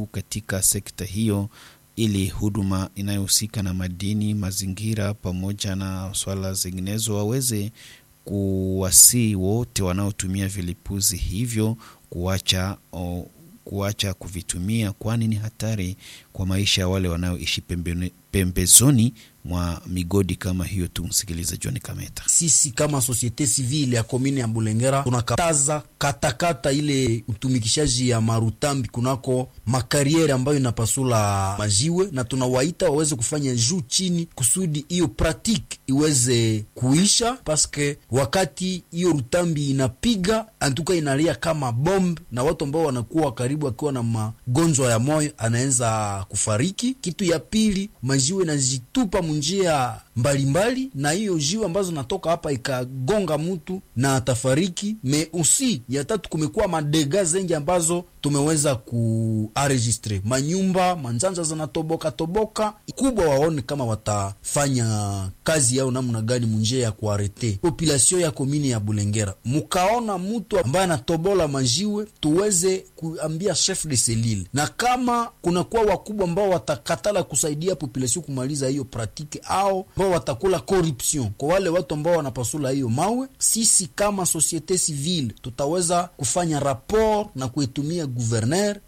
juu katika sekta hiyo ili huduma inayohusika na madini, mazingira pamoja na swala zinginezo waweze kuwasii wote wanaotumia vilipuzi hivyo kuacha o, kuacha kuvitumia, kwani ni hatari kwa maisha ya wale wanaoishi pembe, pembezoni mwa migodi kama hiyo. Tumsikilize John Kameta. Sisi kama societe civile ya komini ya Bulengera tunakataza katakata ile utumikishaji ya marutambi kunako makariere ambayo inapasula majiwe, na tunawaita waweze kufanya juu chini kusudi hiyo pratique iweze kuisha, paske wakati hiyo rutambi inapiga antuka inalia kama bomb, na watu ambao wanakuwa karibu akiwa na magonjwa ya moyo anaweza kufariki. Kitu ya pili, majiwe najitupa njia mbalimbali na hiyo jiwe ambazo natoka hapa ikagonga mtu na atafariki. Me usi ya tatu, kumekuwa madega zengi ambazo tumeweza kuaregistre manyumba manjanja zinatoboka toboka. Kubwa waone kama watafanya kazi yao namna gani munjia ya kuarete population ya komini ya Bulengera. Mukaona mtu ambaye anatobola majiwe, tuweze kuambia chef de selile, na kama kunakuwa wakubwa ambao watakatala kusaidia population kumaliza hiyo pratike au ambao watakula corruption kwa wale watu ambao wanapasula hiyo mawe, sisi kama societe civile tutaweza kufanya rapport na kuitumia guverner.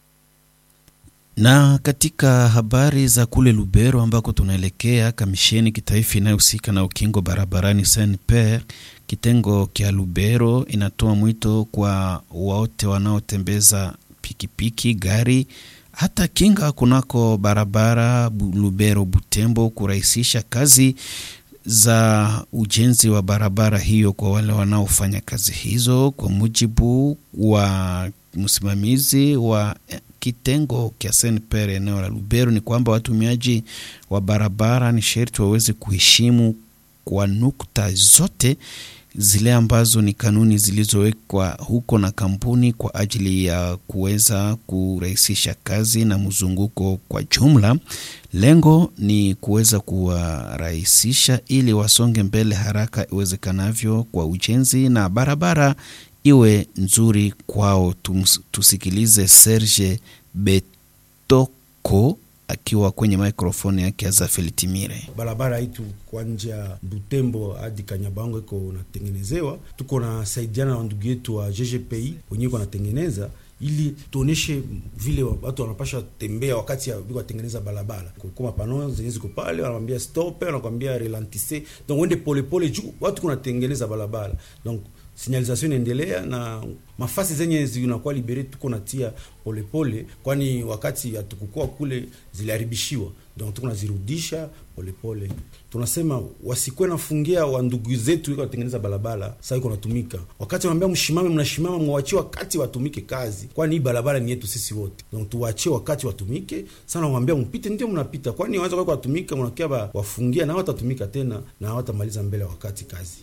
Na katika habari za kule Lubero ambako tunaelekea, kamisheni kitaifa inayohusika na ukingo barabarani SNPR kitengo kya Lubero inatoa mwito kwa wote wanaotembeza pikipiki, gari hata kinga kunako barabara Lubero Butembo kurahisisha kazi za ujenzi wa barabara hiyo kwa wale wanaofanya kazi hizo. Kwa mujibu wa msimamizi wa kitengo kya SNPR eneo la Lubero ni kwamba watumiaji wa barabara ni sherti waweze kuheshimu kwa nukta zote zile ambazo ni kanuni zilizowekwa huko na kampuni kwa ajili ya kuweza kurahisisha kazi na mzunguko kwa jumla. Lengo ni kuweza kuwarahisisha ili wasonge mbele haraka iwezekanavyo kwa ujenzi na barabara iwe nzuri kwao. Tums, tusikilize Serge Betoko akiwa kwenye mikrofoni yake Azafeli Timire. Barabara itu kwa njia Butembo hadi Kanyabango iko natengenezewa, tuko na saidiana na ndugu yetu wa GGPI wenyewe iko natengeneza ili tuoneshe vile watu wanapasha tembea wakati ya watengeneza barabara. Kwa mapano zenye ziko pale, wanamwambia stop, wanakwambia relantisse, donc wende polepole juu watu kunatengeneza barabara donc signalisation inaendelea na mafasi zenye zinakuwa libere tuko natia polepole, kwani wakati hatukukua kule ziliharibishiwa, donc tuko nazirudisha polepole. Tunasema wasikwe nafungia wa ndugu zetu iko watengeneza barabara, sasa iko natumika. Wakati wanaambia mshimame, mnashimama, mwachie wakati watumike kazi, kwani hii barabara ni yetu sisi wote, donc tuwachie wakati watumike. Sana wanaambia mpite, ndio mnapita, kwani wanaweza kwa watumika, mnakia wafungia na watatumika tena na hawatamaliza mbele wakati kazi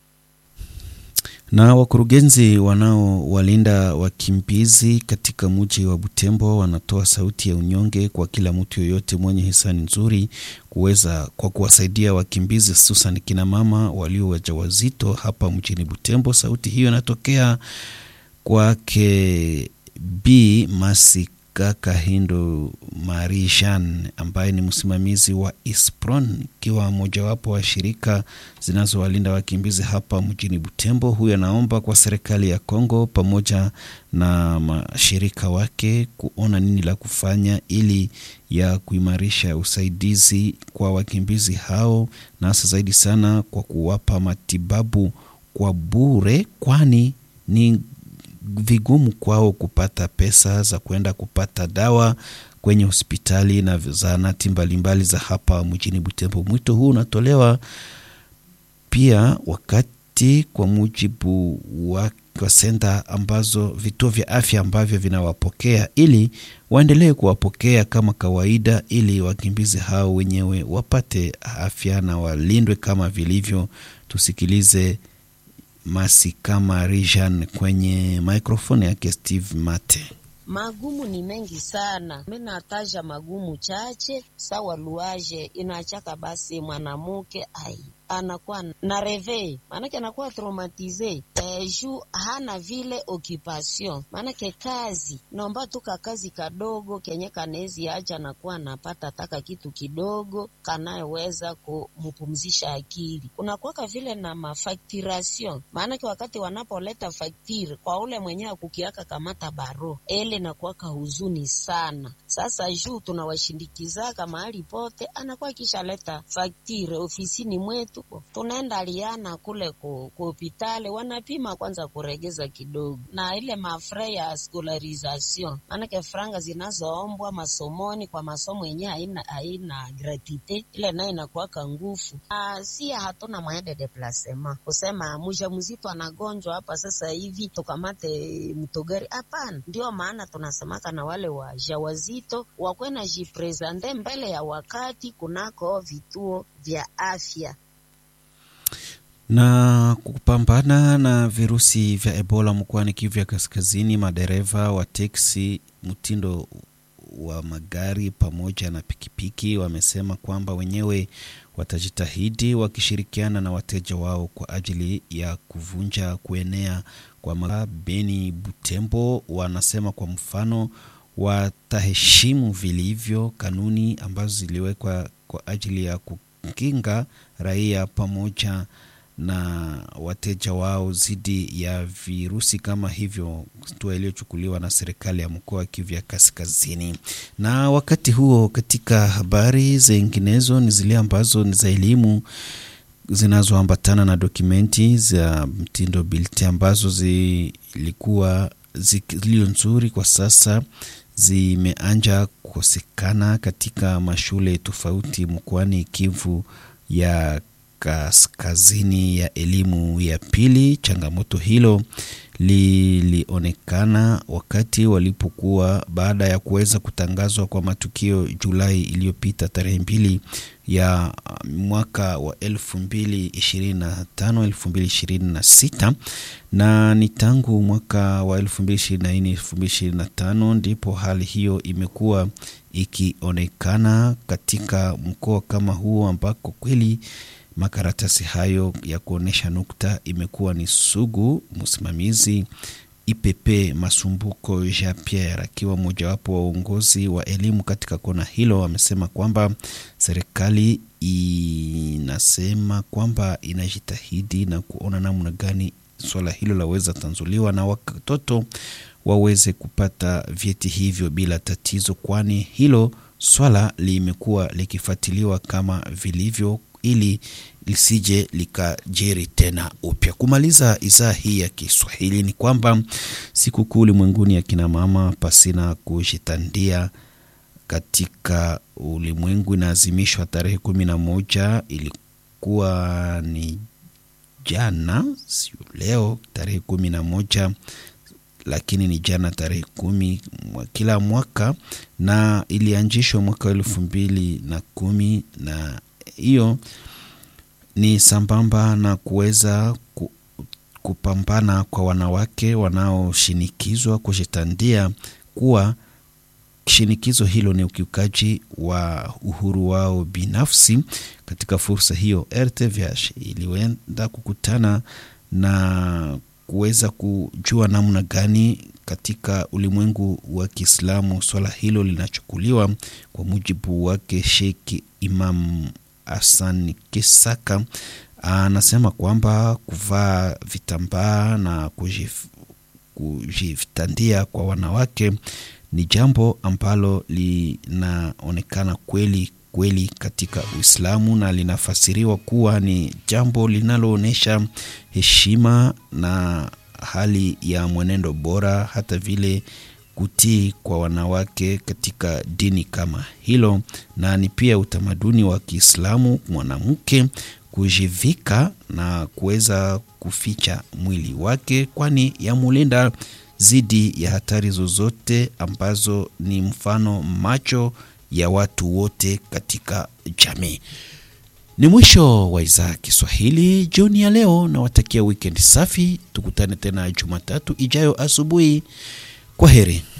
na wakurugenzi wanaowalinda wakimbizi katika mji wa Butembo wanatoa sauti ya unyonge kwa kila mtu yoyote mwenye hisani nzuri kuweza kwa kuwasaidia wakimbizi hususan kina mama walio wajawazito hapa mjini Butembo. Sauti hiyo inatokea kwake B Masi Kaka Hindo Marie Jean ambaye ni msimamizi wa ISPRON ikiwa mojawapo wa shirika zinazowalinda wakimbizi hapa mjini Butembo. Huyu anaomba kwa serikali ya Kongo pamoja na mashirika wake kuona nini la kufanya ili ya kuimarisha usaidizi kwa wakimbizi hao, na hasa zaidi sana kwa kuwapa matibabu kwa bure, kwani ni vigumu kwao kupata pesa za kwenda kupata dawa kwenye hospitali na zahanati mbalimbali za hapa mjini Butembo. Mwito huu unatolewa pia wakati, kwa mujibu wa kwa senta ambazo vituo vya afya ambavyo vinawapokea ili waendelee kuwapokea kama kawaida, ili wakimbizi hao wenyewe wapate afya na walindwe kama vilivyo. Tusikilize Masi kama Rijan kwenye maikrofoni yake Steve Mate. Magumu ni mengi sana, mi nataja magumu chache. Sawa luaje inachaka basi mwanamuke ai anakuwa na reve, maanake anakuwa traumatize eh, juu hana vile occupation, maanake kazi naomba tu kakazi kadogo kenye kanezi acha anakuwa anapata taka kitu kidogo kanayeweza kumpumzisha akili. Kunakuwaka vile na mafacturation, maanake wakati wanapoleta faktire kwa ule mwenyewe akukiaka kamata baro ele nakuwaka huzuni sana. Sasa juu tunawashindikizaka mahali pote, anakuwa akishaleta faktire ofisini mwetu, tunaenda liana kule ku hopitali, wanapima kwanza kuregeza kidogo, na ile mafre ya scolarisation, maanake franga zinazoombwa masomoni kwa masomo yenyewe haina haina gratite, ile nayo inakuwaka ngufu. Si hatuna mwende deplasement kusema mja mzito anagonjwa hapa sasa hivi tukamate mtogari, hapana. Ndio maana tunasemaka na wale wajawazito wakwe na jipresente mbele ya wakati kunako vituo vya afya na kupambana na virusi vya Ebola mkoani Kivu ya Kaskazini, madereva wa teksi mtindo wa magari pamoja na pikipiki wamesema kwamba wenyewe watajitahidi wakishirikiana na wateja wao kwa ajili ya kuvunja kuenea kwa ma Beni Butembo. Wanasema kwa mfano wataheshimu vilivyo kanuni ambazo ziliwekwa kwa ajili ya kukinga raia pamoja na wateja wao dhidi ya virusi kama hivyo, hatua iliyochukuliwa na serikali ya mkoa wa Kivu ya Kaskazini. Na wakati huo, katika habari zinginezo ni zile ambazo ni za elimu zinazoambatana na dokumenti za mtindo bilti ambazo zilikuwa zilio nzuri kwa sasa zimeanja kukosekana katika mashule tofauti mkoani Kivu ya kaskazini ya elimu ya pili. Changamoto hilo lilionekana wakati walipokuwa baada ya kuweza kutangazwa kwa matukio Julai iliyopita tarehe mbili ya mwaka wa elfu mbili ishirini na tano elfu mbili ishirini na sita na ni tangu mwaka wa elfu mbili ishirini na nne elfu mbili ishirini na tano ndipo hali hiyo imekuwa ikionekana katika mkoa kama huo ambako kweli makaratasi hayo ya kuonyesha nukta imekuwa ni sugu. Msimamizi IPP Masumbuko Jean Pierre akiwa mojawapo wa uongozi wa elimu katika kona hilo amesema kwamba serikali inasema kwamba inajitahidi na kuona namna gani swala hilo laweza tanzuliwa na watoto waweze kupata vyeti hivyo bila tatizo, kwani hilo swala limekuwa likifuatiliwa kama vilivyo ili lisije likajiri tena upya. Kumaliza idhaa hii ya Kiswahili ni kwamba sikukuu ulimwenguni ya kina mama pasina kujitandia katika ulimwengu inaazimishwa tarehe kumi na moja ilikuwa ni jana, sio leo tarehe kumi na moja lakini ni jana tarehe kumi kila mwaka, na ilianzishwa mwaka wa elfu mbili na kumi na hiyo ni sambamba na kuweza ku, kupambana kwa wanawake wanaoshinikizwa kujitandia kuwa shinikizo hilo ni ukiukaji wa uhuru wao binafsi. Katika fursa hiyo, RTVH ilienda kukutana na kuweza kujua namna gani katika ulimwengu wa Kiislamu swala hilo linachukuliwa. Kwa mujibu wake Sheikh Imam Hassan Kisaka anasema kwamba kuvaa vitambaa na kujif, kujitandia kwa wanawake ni jambo ambalo linaonekana kweli kweli katika Uislamu na linafasiriwa kuwa ni jambo linaloonyesha heshima na hali ya mwenendo bora, hata vile kutii kwa wanawake katika dini kama hilo, na ni pia utamaduni wa Kiislamu mwanamke kujivika na kuweza kuficha mwili wake, kwani yamulinda dhidi ya hatari zozote ambazo ni mfano macho ya watu wote katika jamii. Ni mwisho wa idhaa ya Kiswahili jioni ya leo, na watakia weekend safi. Tukutane tena Jumatatu ijayo asubuhi. Kwa heri.